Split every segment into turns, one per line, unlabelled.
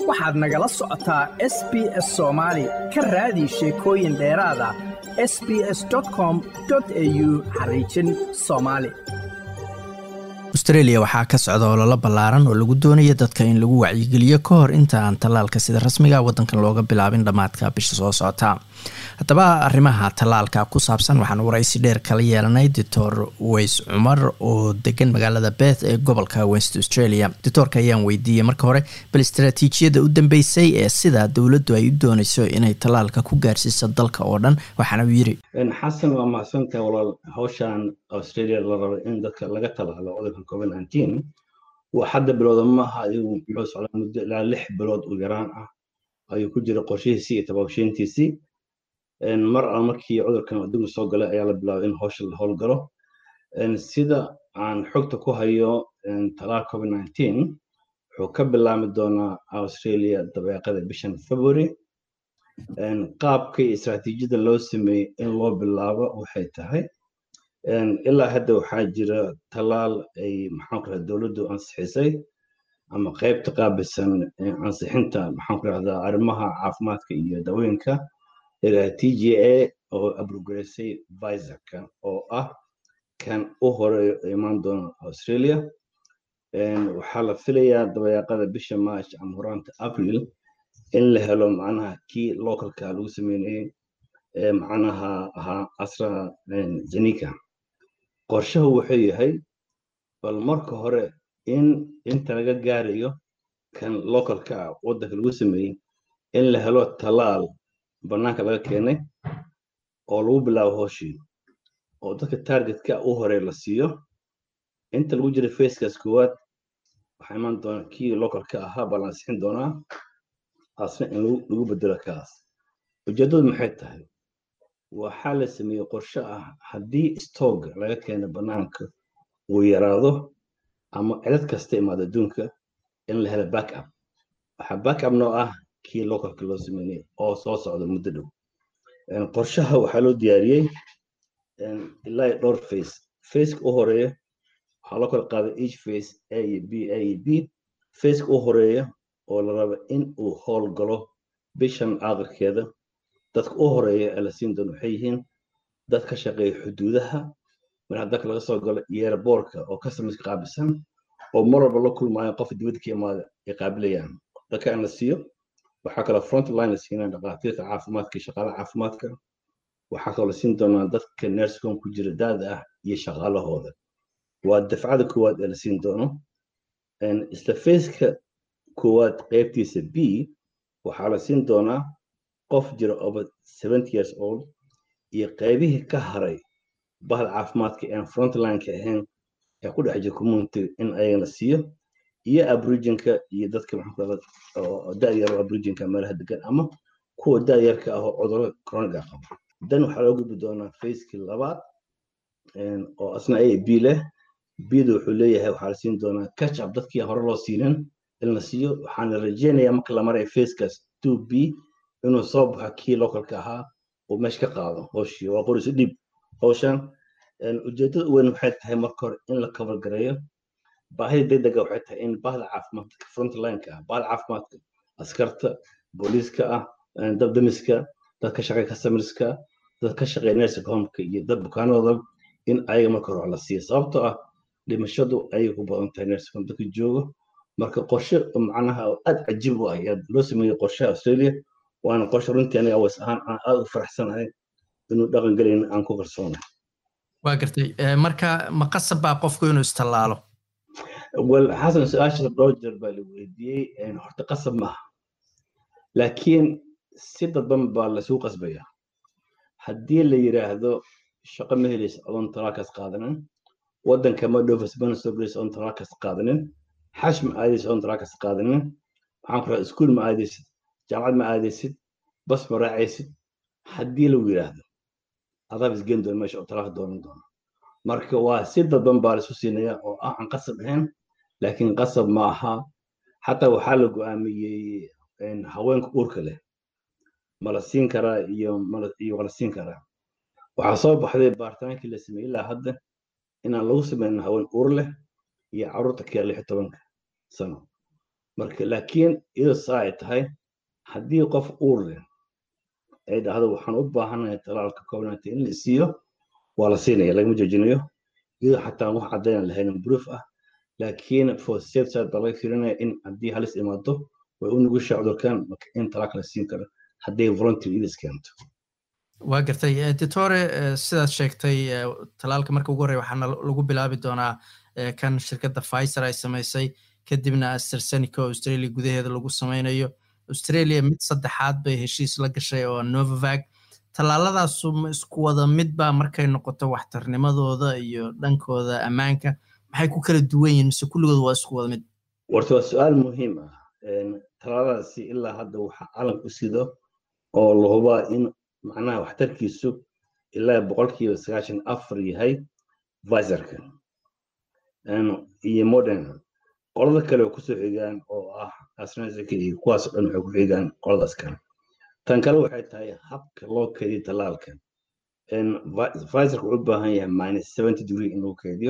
waxaad nagala socotaa s b s soomaali ka raadi sheekooyin dheeraada s b s com au xariijin soomaali
austreeliya waxaa ka socda ololo ballaaran oo lagu doonayo dadka in lagu wacyigeliyo ka hor inta aan tallaalka sida rasmiga waddankan looga bilaabin dhammaadka bisha soo socota haddaba arrimaha tallaalka ku saabsan waxaan waraysi dheer kala yeelanay doctor weys cumar oo degan magaalada beth ee gobolka west australia doctoorka ayaan weydiiyey marka hore bal istaraatiijiyada u dambeysay ee sida dowladdu ay u dooneyso inay tallaalka ku gaarsiiso dalka oo dhan waxaana uu yiri
xasan waa mahadsantahay walaal hawshan australia la rabo in dadka laga talaalo cudurka covid nineteen waa hadda bilowda maaha adigu muxuu socdaa muddo ilaa lix bilood u yaraan ah ayuu ku jira qorshihiisii iyo tabaabsheyntiisii mar al markii cudurkan adduunka soo galay ayaa la bilaabay in hawsha la howlgalo sida aan xogta ku hayo talaal covid nineteen wuxuu ka bilaami doonaa australia dabeeqada bishan february qaabka iyo istaraatiijiyada loo sameeyey in loo bilaabo waxay tahay ilaa hadda waxaa jira talaal ay maxaan ku rahda dowladdu ansixisay ama qaybta qaabilsan ansixinta maxaan ku rahdaa arrimaha caafimaadka iyo dawooyinka ilaa t g a oo abrogareysay viserka oo ah kan u horeeyo imaan doona australia waxaa la filayaa dabayaaqada bisha march ama horaanta april in la helo macnaha kii localka lagu sameynayay macnaha ahaa asra zenika qorshahu wuxuu yahay bal marka hore in inta laga gaarayo kan localka ah waddanka lagu sameeyey in la helo talaal bannaanka laga keenay oo lagu bilaabo hooshii oo dadka targetka u hore la siiyo inta lagu jira facekaas koowaad waxaa imaan doona kii localka ahaa baa la ansixin doonaa asna in lagu bedelo kaas ujeeddadu maxay tahay waxaa la sameeyey qorshe ah haddii stoog laga keeno bannaanka uu yaraado ama cilad kasta imaado adduunka in la helo backup waxaa backup noo ah kii localka loo sameynay oo soo socda muddo dhow qorshaha waxaa loo diyaariyey ilaa dhowr face faceka u horeeya waxaa loo kala qaaday each face a iyo b a iyo b faceka u horeeya oo la raba in uu howlgalo bishan aakhirkeeda dadka u horeeya ee la siin doono waxay yihiin dad ka shaqeeya xuduudaha marka dalka laga soo galo iyo airboortka oo customerska qaabilsan oo mar walba la kulmaayo qof dibadda ka imaada ay qaabilayaan dadka in la siiyo waxaa kaloo front line la siinaa dhaqaatiirta caafimaadka iyo shaqaalaha caafimaadka waxaa kaloo la siin doonaa dadka nursecom ku jira daada ah iyo shaqaalahooda waa dafcada koowaad ee la siin doono isla faceka koowaad qaybtiisa b waxaa la siin doonaa qof jira over seventy years old iyo qaybihii ka haray bahda caafimaadka aan frontlineka ahayn ee ku dhex jira community in ayagana siiyo iyo abriginka iyo dadka da-yar abriginka meelaha degan ama kuwa da-yarka ah oo cudurro chroniga qaba dan waxaa loo gudbi doonaa facekii labaad oo asna a b leh bda wuxuu leeyahay waxaa la siin doonaa catch up dadkii hore loo siinin in la siiyo waxaana rajeynayaa marka la maray facekaas two b inuu soo baxo kii localka ahaa uu meesha ka qaado hooshii waa qorisu dhib howshan ujeeddada weyn waxay tahay marka hore in la cover gareeyo baahida degdega waxay tahay in bahda caafimaadka frontlineka ah bahda caafimaadka askarta booliiska ah dabdamiska dad ka shaqeeya customerska dad ka shaqeeya nursing homeka iyo dad bukaanadooda in ayaga marka hore la siiyo sababtoo ah dhimashadu ayay ku badan tahay nursing home dadka joogo marka qorshe macnaha aad cajiib u ah ayaa loo sameeyey qorshaha australia waana qorshe runtii aniga awas ahaan aan aad u faraxsanahay inuu dhaqan gelayn aan ku kalsoonahay
waa gartay marka ma qasab baa qofku inuu istallaalo
wel xasan su-aasha dhowr jeer baa la weydiiyey horta qasab maaha laakiin si dadban baa lasuu qasbaya haddii la yiraahdo shaqo ma helaysa adoon talaalkaas qaadanin waddanka ma dhoofas bana soo gelaysa adoon talaalkaas qaadanin xash ma aadaysa adoon talaalkaas qaadanin waxaan ku rahaa iskuul ma aadaysid jaamacad ma aadaysid bas ma raacaysid haddii lagu yiraahdo adaab isgeen doona meesha oo talaalka doonan doona marka waa si dadban baa laisu siinaya oo ah aan qasab ahayn laakiin qasab ma aha xataa waxaa la go'aamiyey haweenka uurka leh ma la siin karaa iyo iyo wala siin karaa waxaa soo baxday baaritaankii la sameeyey ilaa hadda inaan lagu sameynin haween uur leh iyo carruurta ka lix tobanka sano marka laakiin iyadoo saa ay tahay haddii qof uur leh ay dhahdo waxaan u baahanahay talaalka covid in la siiyo waa la siinaya lagama joojinayo iyadoo xataa wax caddayna lahayn proof ah laakiin for safe side baa laga fiirinaya in haddii halis imaado way u nugushaa cudurkan in talaalka la siin karo hadday volunteer idis keento
waa gartay ditore sidaad sheegtay talaalka marka ugu horreya waxaana lagu bilaabi doonaa kan shirkadda pfizer ay samaysay kadibna astrazeneca oo australia gudaheeda lagu samaynayo australia mid saddexaad bay heshiis la gashay oo novavac tallaaladaasu ma isku wada midba markay noqoto waxtarnimadooda iyo dhankooda ammaanka maxay ku kala duwan yihiin mise kulligood waa isku wada mid
warta waa su-aal muhiim ah tallaaladaasi ilaa hadda waxaa calanka u sido oo la hubaa in macnaha waxtarkiisu ilaa boqolkiiba sagaashan afar yahay viserka iyo modern qolada kale oo kusoo xigaan oo ah asnazica iyo kuwaas dhan waxay ku xigaan qoladaas kale tan kale waxay tahay habka loo keydiyo tallaalka viserka wuxuu u baahan yahay minus seventy degree in lagu keydiyo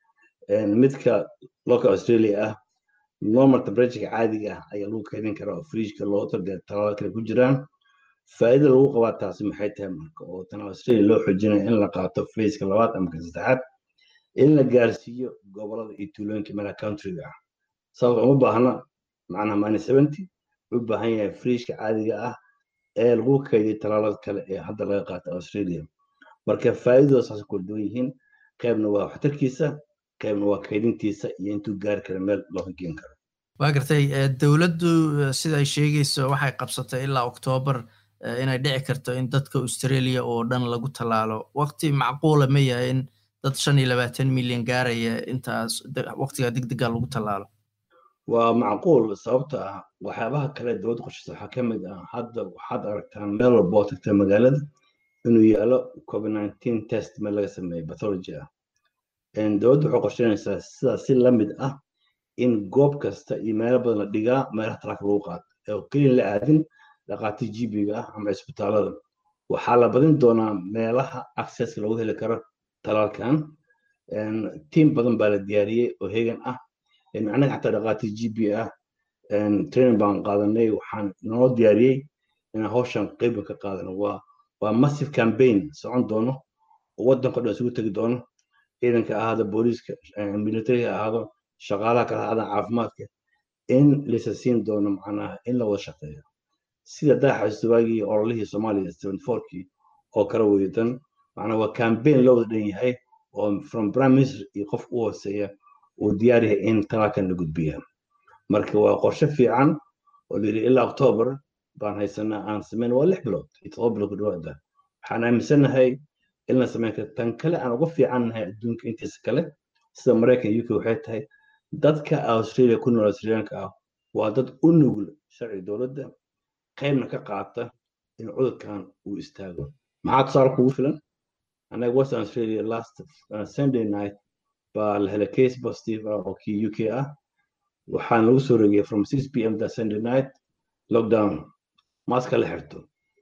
midka local australia ah normal temperatureka caadiga ah ayaa lagu keydin karaa oo fridgeka loo targay tallaalada kale ku jiraan faa'iida lagu qabaa taasi maxay tahay marka oo tan australia loo xoojinayo in la qaato fayska labaad ama ka saddexaad in la gaarsiiyo gobolada iyo tuulooyinka meelaha countryga ah sababta uma baahna macnaha minus seventy wuxuu u baahan yahay fridgeka caadiga ah ee lagu keydiyo tallaalada kale ee hadda laga qaato australia marka faa'iidadooda saas kala duwan yihiin qaybna waa waxtarkiisa qaybna waa keydintiisa iyo intuu gaari kara meel loo hogeen karo
waa gartay dowladdu sida ay sheegayso waxay qabsatay ilaa oktoobar inay dhici karto in dadka australia oo dhan lagu tallaalo waqti macquula ma yahay in dad shan iyo labaatan milyan gaaraya intaas waqtiga degdega lagu tallaalo
waa macquul sababta ah waxyaabaha kale dowladda qoshaysa waxaa ka mid ah hadda waxaad aragtaan meel walba oo tagta magaalada inuu yaalo covid nineteen test meel laga sameeyo pathology ah dowladda waxay qorsheynaysaa sidaas si la mid ah in goob kasta iyo meelo badan la dhigaa meelaha talaalka lagu qaato oo keliya la aadin dhaqaati gbiga ah ama cisbitaalada waxaa la badin doonaa meelaha accesska lagu heli karo talaalkan tiim badan baa la diyaariyey oo hegan ah anaga xataa dhaqaati gb ah training baan qaadanay waxaan noo diyaariyey inaan hawshan qeyba ka qaadano waa waa massive campaign socon doono oo waddanka dhan isugu tegi doono ciidanka ahaado booliiska militariga ahaado shaqaalaha kala ahaada caafimaadka in laysa siin doono macnaha in la wada shaqeeyo sida daaxa waagii ololihii soomaaliya seventy fourkii oo kala weydan macnaha waa campaign loo wada dhan yahay oo from prime minister iyo qof u hooseeya uu diyaar yahay in talaalkan la gudbiya marka waa qorshe fiican oo la yidhi ilaa octoobar baan haysanaa aan samayn waa lix bilood iyo todoba bilood ku dhawaada waxaan aaminsanahay in la samayn karo tan kale aan uga fiicannahay adduunka intiisa kale sida maraykan uk waxay tahay dadka australia ku nool australiyaanka ah waa dad u nugul sharci dowladda qaybna ka qaata in cudurkan uu istaago maxaa tusaale kugu filan anaga western australia last uh, sunday night baa la helay case positive ah oo kii uk ah waxaan lagu soo rogiyay from six p m that sunday night lockdown maaska la xirto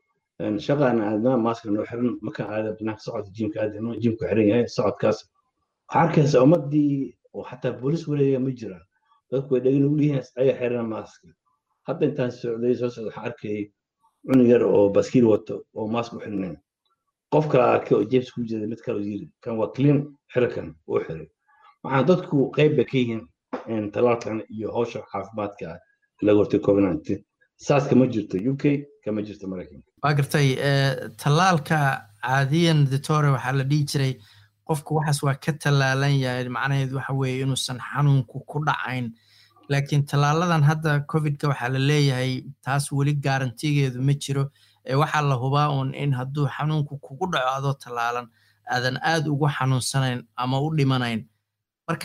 shaqaan aadnaa maaska noo xiran markaan aada banaanka socodka jimka aadano jimku xiran yahay socodkaas waxaa arkaysa ummadii oo xataa boolis wareega ma jiraan dadku way dhegin ugu yihiin ayaga xiran maaska hadda intaan socday soo socda waxaan arkayay cunug yar oo baskiil wato oo maask u xirnayn qof kale arkay oo jebs ku jira mid kale yiri kan waa clean xirakan uu xiray waxaan dadku qayb bay ka yihiin talaalkan iyo hawsha caafimaadka laga hortay covid nineteen saas kama jirto u k kama jirto maraykanka
waa gartay tallaalka caadiyan ditore waxaa la dhihi jiray qofku waxaas waa ka tallaalan yahay macnaheedu waxa weeye inuusan xanuunku ku dhacayn laakiin tallaaladan hadda covidka waxaa la leeyahay taas weli garantigeedu ma jiro waxaa la hubaa uun in hadduu xanuunku kugu dhaco adoo tallaalan aadan aad ugu xanuunsanayn ama u dhimanayn marka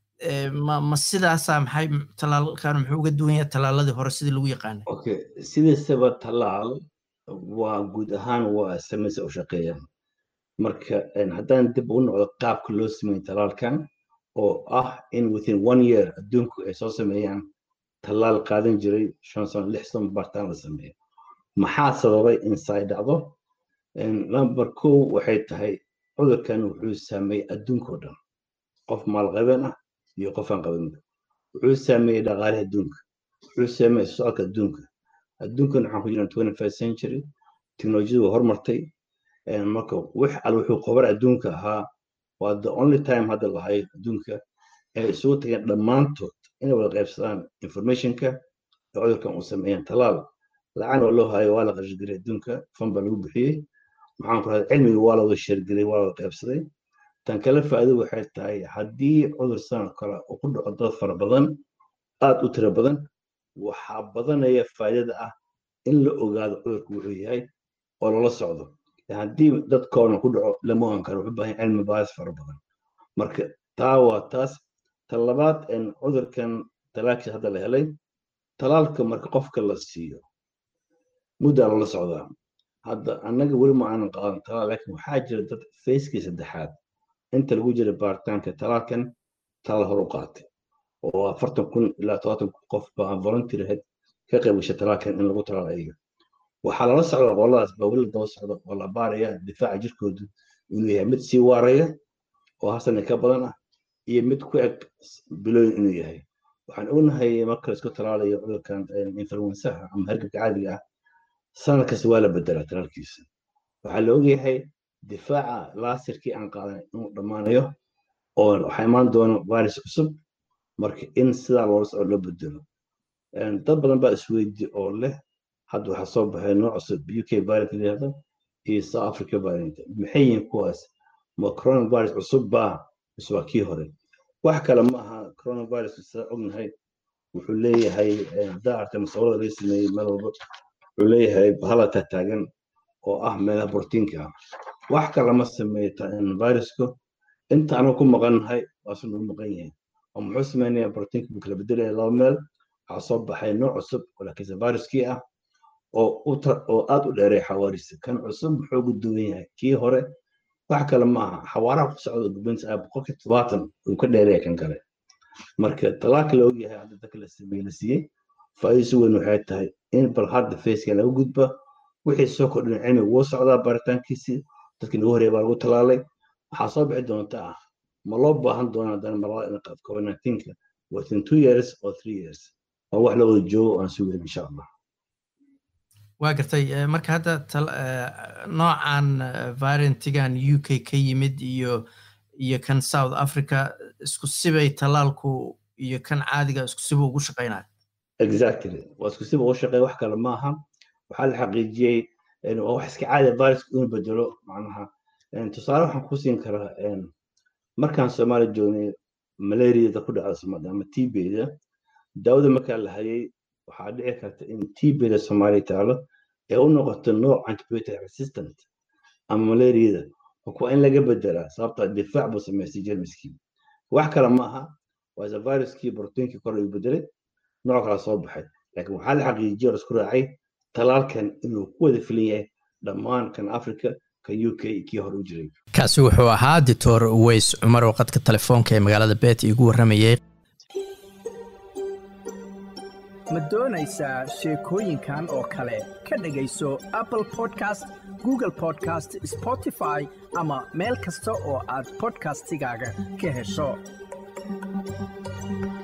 ma ma sidaasa maxay tallaalkan muxuu uga duwan yahay tallaaladii hore sidii lagu yaqaanay
okay sidiisaba tallaal waa guud ahaan waa samaysa u shaqeeyaan marka haddaan dib u noqdo qaabka loo sameeyey tallaalkan oo ah in within one year adduunku ay soo sameeyaan tallaal qaadan jiray shan sano lix sano bartaan la sameeyo maxaa sababay in say dhacdo number kow waxay tahay cudurkan wuxuu saameeyey adduunkao dhan qof maalqabeen ah iyo qof aan qabanba wuxuu saameeyey dhaqaalihi adduunka wuxuu saameeyay socodka adduunka adduunkan waxaan ku jirnaa twenty first century teknolojiyadu waa hormartay marka wix al wuxuu qobar adduunka ahaa waa the only time hadda lahay adduunka ay isugu tageen dhammaantood inay wada qaybsadaan informationka ee cudurkan uu sameeyaan talaal lacag oo loo hayo waa la qarashgelay adduunka fan baa lagu bixiyey maxaan ku rahday cilmiga waa la wada sheergelay waa la wada qaybsaday tan kale faa'iido waxay tahay haddii cudur sanad kale uu ku dhaco dad fara badan aad u tiro badan waxaa badanaya faa'iidada ah in la ogaado cudurku wuxuu yahay oo lala socdo haddii dadkoona ku dhaco lama ogan karo wuxuu baahan cilmi baadis fara badan marka taa waa taas ta labaad cudurkan talaalkiisa hadda la helay talaalka marka qofka la siiyo muddaa lala socdaa hadda annaga weli ma aanan qaadan talaal laakiin waxaa jira dad fayskii saddexaad inta lagu jira baaritaanka talaalkan talaal hor u qaatay oo afartan kun ilaa todobaatan kun qof baa volunteer ahayd ka qayb gashay talaalkan in lagu talaal ayaga waxaa lala socda qoladaas baa weli daba socda oo la baaraya difaaca jirkoodu inuu yahay mid sii waaraya oo hasan ka badan ah iyo mid ku eg bilooyin inuu yahay waxaan ognahay marka laisku talaalayo cudurkan influensaha ama hargabka caadiga ah sanad kasta waa la bedelaa talaalkiisa waxaa la ogyahay difaaca laasirkii aan qaadan inuu dhammaanayo oo waxaa imaan doona virus cusub marka in sidaa loola socdo loo bedelo dad badan baa isweydi oo leh hadda waxaa soo baxay nooc cusub uk variant layihahdo iyo south africa variant maxay yihiin kuwaas ma coronavirus cusub baa mise waa kii hore wax kale ma aha coronavirus saa ognahay wuxuu leeyahay haddaa artay musawirada laga sameeyey meel walba wuxuu leeyahay bahala taagtaagan oo ah meelaha brotiinka ah wax kale ma sameeyo virusku inta anu ku maqannahay waasu nagu maqan yahay oo muxuu sameynaya brotiinka buu kala bedelaya laba meel waxaa soo baxay nooc cusub oo laakiinse viruskii ah oo aad u dheeray xawaarisa kan cusub muxuu ugu duwan yahay kii hore wax kale ma aha xawaaraha ku socda gubinta ah boqolkii todobaatan uu ka dheeraya kan kale marka talaalka la ogyahay hadda dadka la sameeye la siiyey faa'iidisi weyn waxay tahay in bal hadda faceka laga gudba wixii soo kordhin cilmiga wuu socdaa baaritaankiisii dadkii nagu horeeya baa lagu talaalay waxaa soo bixi doonta ah ma loo baahan doona haddana marlada in qaad covid nineteenka within two years or three years waa wax la wada joogo aan sugayn insha allah
waa gartay marka hadda noocan variantigan u k ka yimid iyo iyo kan south africa isku sibay talaalku iyo kan caadiga isku siba ugu shaqeynaya
exactly waa isku siba ugu shaqeeya wax kale maaha waxaa la xaqiijiyey waa wax iska caadi viruska inuu bedelo macnaha tusaale waxaan ku siin karaa markaan soomaaliya joognay malaariyada ku dhacda soomaalida ama tbda daawada markaa la hayay waxaa dhici karta in tbda soomaaliya taalo ee u noqoto nooc antibiotic resistant ama malaariyada waa in laga bedelaa sababta difaac buu samaystay jermiskii wax kale ma aha waa viruskii brotiinkii kor uu bedelay nooc kala soo baxay laakiin waxaa la xaqiijiyay oo isku raacay talaalkan inuu ku wada filan yahay dhammaan kan africa kan u k kii hore u jiray
kaasi wuxuu ahaa doctor weys cumar oo qadka telefoonka ee magaalada beet iigu warramayay
ma doonaysaa sheekooyinkan oo kale ka dhegayso apple podcast google podcast spotify ama meel kasta oo aad podcastigaaga ka hesho